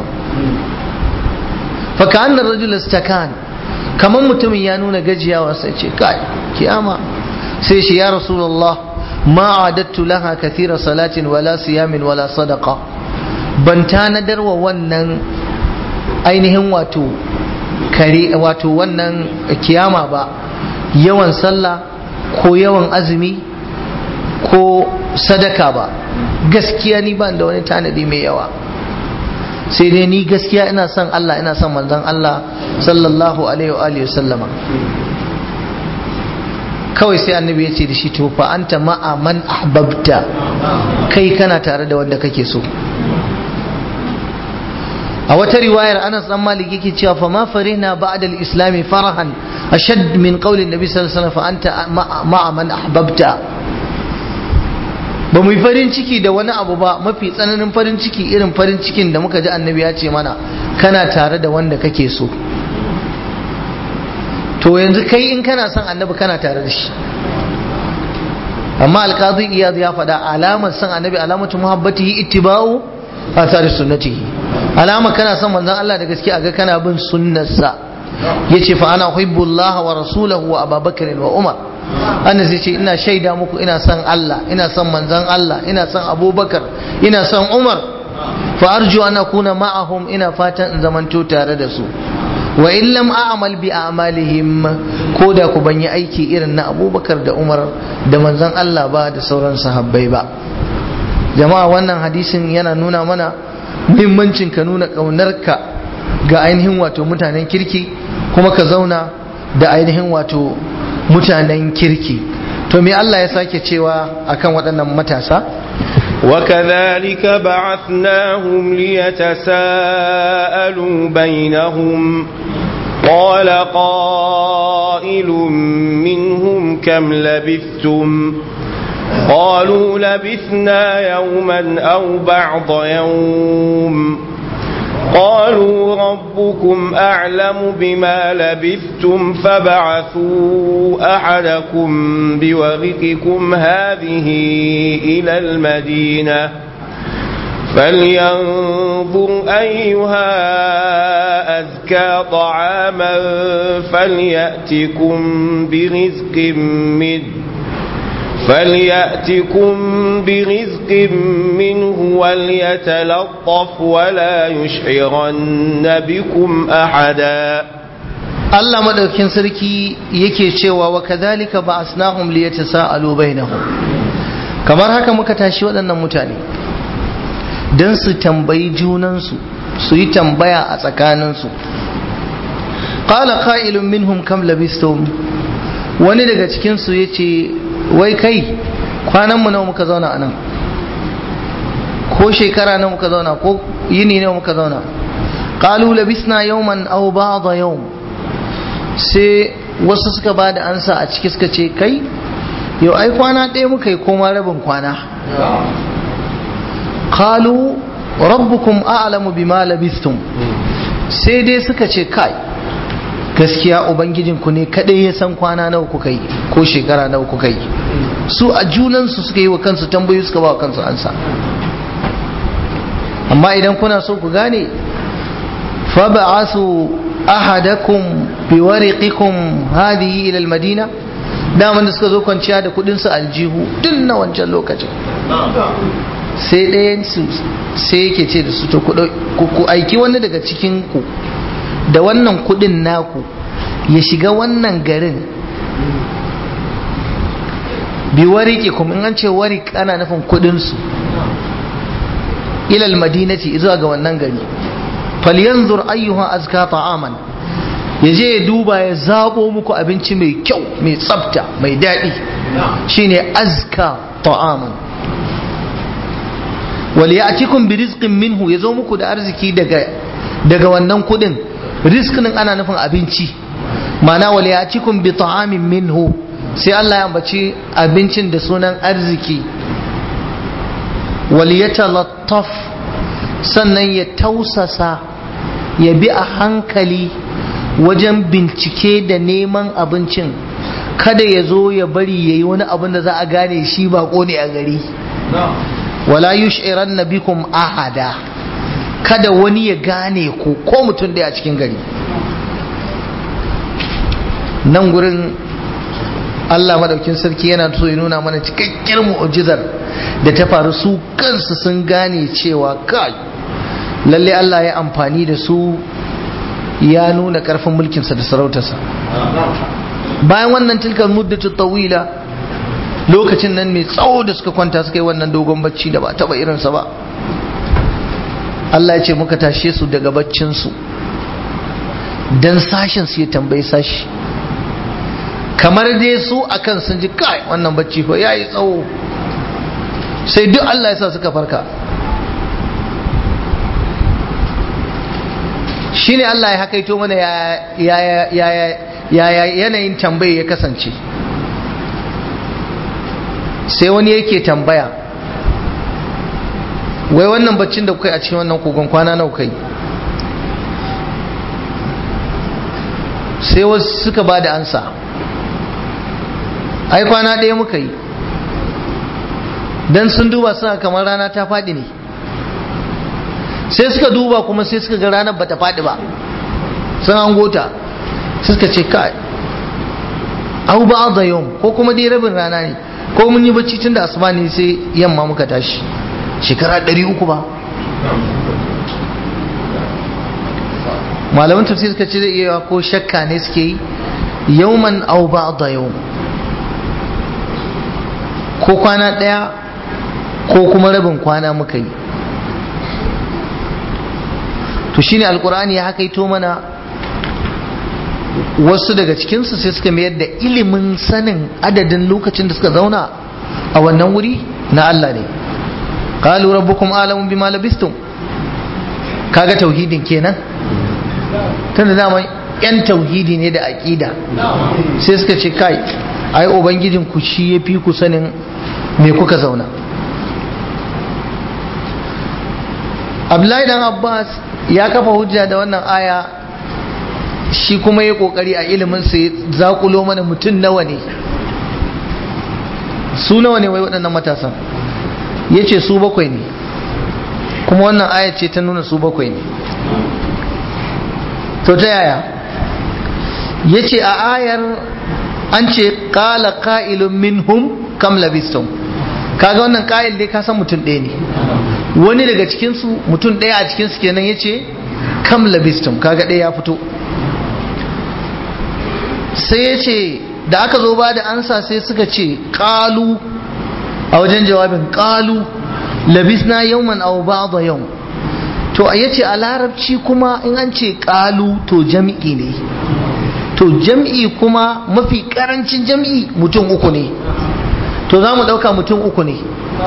fa ka rajul istakan kamar mutumin ya nuna gajiyawa sai ce kai kiyama sai shi ya rasulullah ma adattu laha kathira salatin wala siyamin wala sadaqa ban tanadar wa wannan ainihin wato kare wato wannan kiyama ba yawan sallah ko yawan azumi ko sadaka ba gaskiya ni ban da wani tanadi mai yawa sai dai ni gaskiya ina son Allah ina son manzon Allah sallallahu alaihi wa alihi sallama kawai sai annabi ya ce da shi to fa anta ma'a man ahbabta kai kana tare da wanda kake so a wata riwayar Anas dan Malik yake cewa fa ma farihna ba'da al-islam farahan ashad min qawli an-nabi sallallahu alaihi wasallam fa anta ma'a man ahbabta ba mu yi farin ciki da wani abu ba mafi tsananin farin ciki irin farin cikin da muka ji annabi ya ce mana kana tare da wanda kake so to yanzu kai in kana son annabi kana tare da shi amma alqadi iyad ya faɗa alamar son annabi alamatu muhabbatihi ittiba'u athari sunnatihi alama kana son manzon Allah da gaske aga kana bin sunnarsa yace fa ana uhibbullaha wa rasulahu wa ababakar wa umar annabi zai ce ina shaida muku ina son Allah ina son manzon Allah ina son abubakar ina son umar fa arju an akuna ma'ahum ina fatan in zamanto tare da su wa in lam a'mal bi a'malihim ko da ku ban yi aiki irin na abubakar da umar da manzon Allah ba da sauran sahabbai ba jama'a wannan hadisin yana nuna mana muhimmancin ka nuna ƙaunarka ga ainihin wato mutanen kirki kuma ka zauna da ainihin wato mutanen kirki to me Allah ya sake cewa akan waɗannan matasa وكذلك بعثناهم ليتساءلوا بينهم قال قائل منهم كم لبثتم قالوا لبثنا يوما أو بعض يوم قالوا ربكم أعلم بما لبثتم فبعثوا أحدكم بورقكم هذه إلى المدينة فلينظر أيها أزكى طعاما فليأتكم برزق منه فليأتكم برزق منه وليتلطف ولا يشعرن بكم أحدا Allah madaukin sarki yake cewa wa kadhalika ba'asnahum liyatasaalu bainahum kamar haka muka tashi waɗannan mutane dan su tambayi junansu su yi tambaya a tsakaninsu qala qa'ilun minhum kam labistum wani daga cikin su yace wai kai kwanan mu nawa muka zauna anan ko shekara nawa muka zauna ko yini nawa muka zauna qalu labisna yawman aw ba'da yawm sai wasu suka ba da ansa a ciki suka ce kai yau ai kwana ɗaya muka yi koma rabin kwana qalu rabbukum a'lamu bima labistum sai dai suka ce kai gaskiya ubangijinku ne kadai ya san kwana nawa kuka yi ko shekara nawa kuka yi su a junansu suka yi wa kansu tambayi suka ba wa kansu ansa amma idan kuna so ku gane fa ba'asu ahadakum bi wariqikum hadhihi ila almadina daman da suka zo kwanciya da kudin su aljihu tun na wancan lokacin sai ɗayan su sai yake ce da su to ku aiki wani daga cikin ku da wannan kudin naku ya shiga wannan garin bi wariki kuma in an ce warik ana nufin kudin su ilal madinati zuwa ga wannan gari falyanzur ayyuha azka ta'aman ya je ya duba ya zabo muku abinci mai kyau mai tsafta mai daɗi shine azka ta'aman wal ya'tikum bi rizqin minhu yazo muku da arziki daga daga wannan kudin rizqin ana nufin abinci ma'ana wal ya'tikum bi ta'amin minhu sai Allah ya ambaci abincin da sunan arziki wal yatalattaf sannan ya tausasa ya bi a hankali wajen bincike da neman abincin kada ya zo ya bari ya yi wani abin da za a gane shi bako ne a gari wala yush'iran bikum ahada kada wani ya gane ku ko mutum da a cikin gari nan gurin Allah madaukin sarki yana so ya nuna mana cikakkiyar mu'jizar da ta faru su kansu sun gane cewa kai lalle Allah ya amfani da su ya nuna karfin mulkinsa da sarautarsa bayan wannan tilkar muddatu tawila lokacin nan mai tsawo da suka kwanta suka yi wannan dogon bacci da ba taba irinsa ba Allah ya ce muka tashe su daga baccinsu don sashen su ya tambayi sashi kamar dai su akan sun ji kai wannan bacci fa ya yi tsawo sai duk Allah ya sa suka farka shi ne Allah ya hakaito mana ya yanayin tambaye ya kasance sai wani yake tambaya wai wannan baccin da kuka a cikin wannan kogon kwana nau kai sai wasu suka ba da ansa ai kwana ɗaya muka yi don sun duba suna kamar rana ta faɗi ne sai suka duba kuma sai suka ga ranar bata faɗi ba sun hangota suka ce kai au ba da yau ko kuma dai rabin rana ne ko mun yi bacci tun da asuba ne sai yamma muka tashi shekara ɗari uku ba malaman tafsir suka ce zai iya ko shakka ne suke yi yauman au ba da yau ko kwana ɗaya ko kuma rabin kwana muka yi to shine alkur'ani ya hakaito mana wasu daga cikinsu sai suka mayar da ilimin sanin adadin lokacin da suka zauna a wannan wuri na Allah ne qalu rabbukum alamu bima labistum kaga tauhidin kenan tunda dama yan tauhidi ne da aqida sai suka ce kai ai ubangijin ku shi yafi ku sanin me kuka zauna Abdullahi dan Abbas ya kafa hujja da wannan aya shi kuma ya kokari a ilimin sa ya zakulo mana mutum nawa ne su nawa ne wai waɗannan matasan ya ce su bakwai ne kuma wannan aya ce ta nuna su bakwai ne to ta yaya ya ce a ayar an ce ƙala ƙa'ilun minhum kam labistum kaga wannan ƙa'il dai ka san mutum ɗaya ne wani daga cikinsu mutum ɗaya a cikinsu kenan ya ce kam labistum kaga ɗaya ya fito sai ya ce da aka zo ba da ansa sai suka ce ƙalu a wajen jawabin ƙalu labisna yawman aw ba'da yau to ya ce a larabci kuma in an ce ƙalu to jam'i ne to jam'i kuma mafi ƙarancin jam'i mutum uku ne to za mu ɗauka mutum uku ne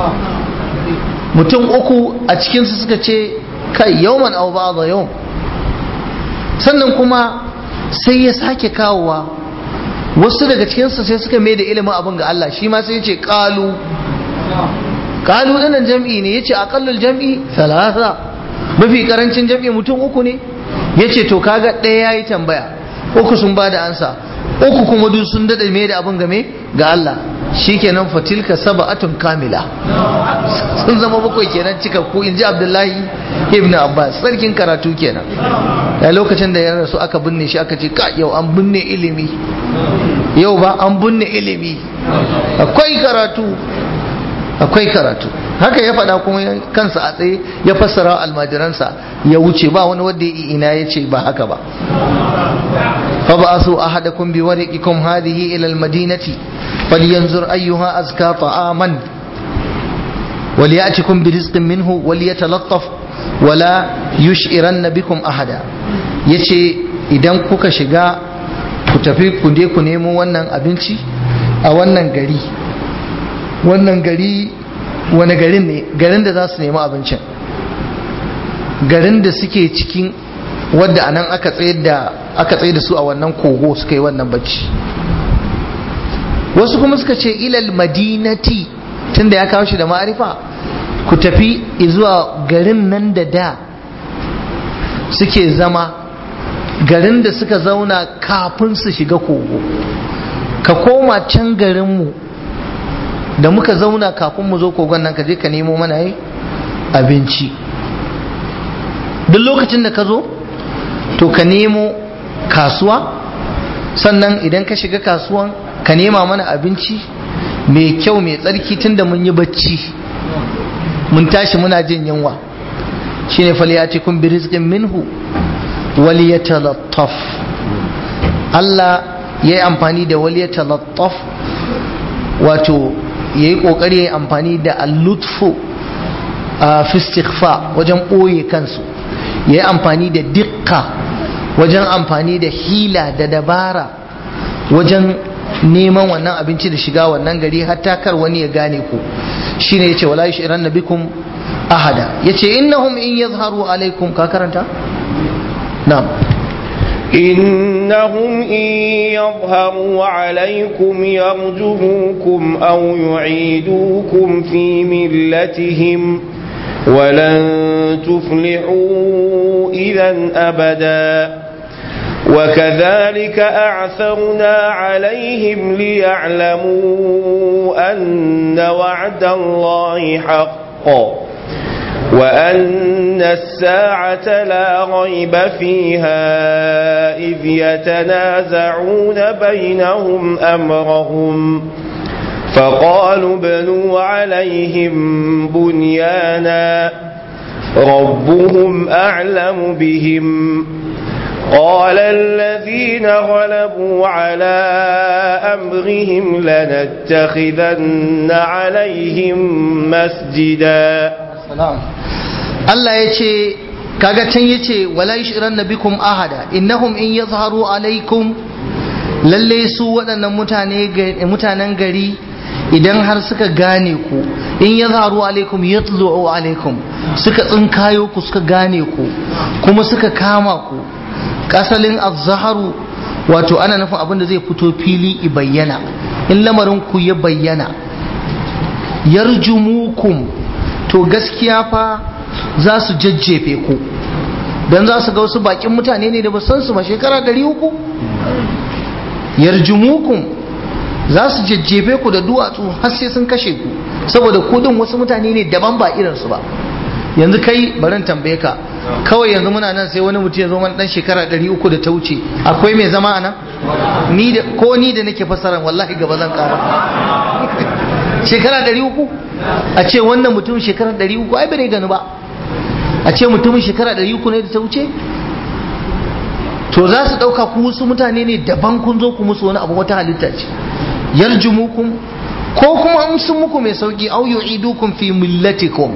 mutum uku a cikinsu suka ce kai yawman aw ba'da yau sannan kuma sai ya sake kawowa wasu daga cikinsu sai suka mai da ilimin abin ga Allah shi ma sai ya ce kalu kalu ɗanan jam'i ne ya ce aƙallul jam'i salasa mafi ƙarancin jam'i mutum uku ne ya ce to kaga ɗaya ya yi tambaya uku sun ba da ansa uku kuma duk sun daɗa mai da abin game ga Allah shi kenan fatilka saba'atun kamila sun zama bakwai kenan cikakku in ji abdullahi ibn abbas sarkin karatu kenan a lokacin da ya rasu aka binne shi aka ce ka yau an binne ilimi yau ba an binne ilimi akwai karatu akwai karatu haka ya faɗa kuma kansa a tsaye ya fassara almajiransa ya wuce ba wani wanda ya ina ya ce ba haka ba فبعثوا أحدكم بورقكم هذه إلى المدينة فلينظر أيها أزكى طعاما وليأتكم برزق منه وليتلطف ولا يشعرن بكم أحدا yace idan kuka shiga ku tafi ku je ku nemo wannan abinci a wannan gari wannan gari wani garin ne garin da za su nemi abincin garin da suke cikin wadda anan aka tsayar da aka tsaye da su a wannan kogo suka yi wannan bacci wasu kuma suka ce ilal madinati tunda ya kawo shi da ma'arifa ku tafi zuwa garin nan da da suke zama garin da suka zauna kafin su shiga kogo ka koma can garinmu da muka zauna kafin mu zo kogon nan ka je ka nemo mana yi abinci duk lokacin da ka zo to ka nemo kasuwa sannan idan ka shiga kasuwan ka nema mana abinci mai kyau mai tsarki tunda mun yi bacci mun tashi muna jin yunwa shine falyatikum bi rizqin minhu waliyatalattaf Allah ya yi amfani da waliyatalattaf wato ya yi kokari ya yi amfani da allutfu fi istighfa wajen ɓoye kansu ya yi amfani da dikka wajen amfani da hila da dabara wajen neman wannan abinci da shiga wannan gari hatta kar wani ya gane ku shine yace wala yushiran nabikum ahada yace innahum in yazharu alaikum ka karanta na'am إنهم إن يظهروا عليكم يرجموكم أو يعيدوكم في ملتهم ولن تفلحوا إذا أبدا وكذلك أعثرنا عليهم ليعلموا أن وعد الله حق وأن الساعة لا ريب فيها إذ يتنازعون بينهم أمرهم فقالوا بنوا عليهم بنيانا ربهم أعلم بهم قال الذين غلبوا على أمرهم لنتخذن عليهم مسجدا Allah ya ce kaga can ya ce wala yushiran nabikum ahada innahum in yazharu alaikum lalle su waɗannan mutane mutanen gari idan har suka gane ku in yazharu alaikum yatlu'u alaikum suka tsinkayo ku suka gane ku kuma suka kama ku kasalin azharu wato ana nufin abin da zai fito fili i bayyana in lamarin ku ya bayyana yarjumukum to gaskiya fa za su jajjefe ku don za su ga wasu bakin mutane ne da ba san su ba shekara ɗari uku yarjumukum za su jajjefe ku da duwatsu har sai sun kashe ku saboda kudin wasu mutane ne daban ba irinsu ba yanzu kai barin tambaye ka kawai yanzu muna nan sai wani mutum ya zo mana dan shekara ɗari uku da ta wuce akwai mai zama a nan ni da ko ni da nake fassara wallahi gaba zan ƙara shekara ɗari uku a ce wannan mutum shekara ɗari uku ai bai gani ba a ce mutumin shekara ɗari uku ne da ta wuce to za su ɗauka ku wasu mutane ne daban kun zo ku musu wani abu wata halitta ce yarjumukum ko kuma an sun muku mai sauki au yu'idukum fi millatikum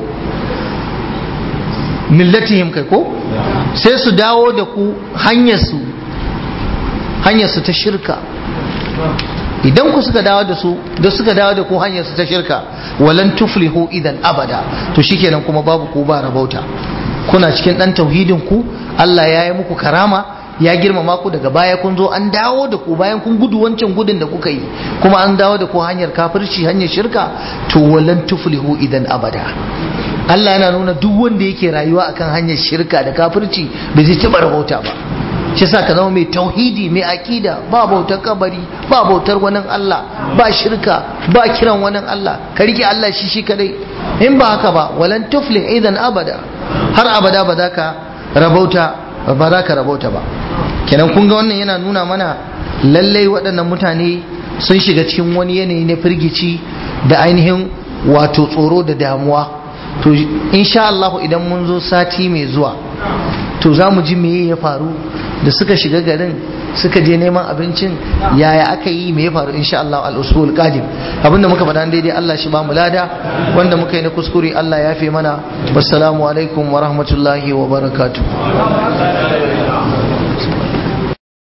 millatihim kai ko sai su dawo da ku hanyar su hanyar su ta shirka idan ku suka dawo da su da suka dawo da ku hanyar su ta shirka walan tuflihu idan abada to shikenan kuma babu ku ba rabauta kuna cikin dan tauhidin ku Allah ya yi muku karama ya girmama ku daga baya kun zo an dawo da ku bayan kun gudu wancan gudun da kuka yi kuma an dawo da ku hanyar kafirci hanyar shirka to walan tuflihu idan abada Allah yana nuna duk wanda yake rayuwa akan hanyar shirka da kafirci bai zai taɓa rabauta ba shi sa ka zama mai tauhidi mai akida ba bautar kabari ba bautar wani Allah ba shirka ba kiran wani Allah ka rike Allah shi shi kadai in ba haka ba walan tuflih idan abada har abada ba za ka rabauta ba za ka rabauta ba kenan kun ga wannan yana nuna mana lallai waɗannan mutane sun shiga cikin wani yanayi na firgici da ainihin wato tsoro da damuwa to insha Allah idan mun zo sati mai zuwa to za mu ji meye ya faru da suka shiga garin suka je neman abincin yaya aka yi me ya faru insha Allah al-usul qadim abinda muka faɗa daidai Allah shi ba mu lada wanda muka yi na kuskure Allah ya fi mana wassalamu alaikum wa rahmatullahi wa barakatuh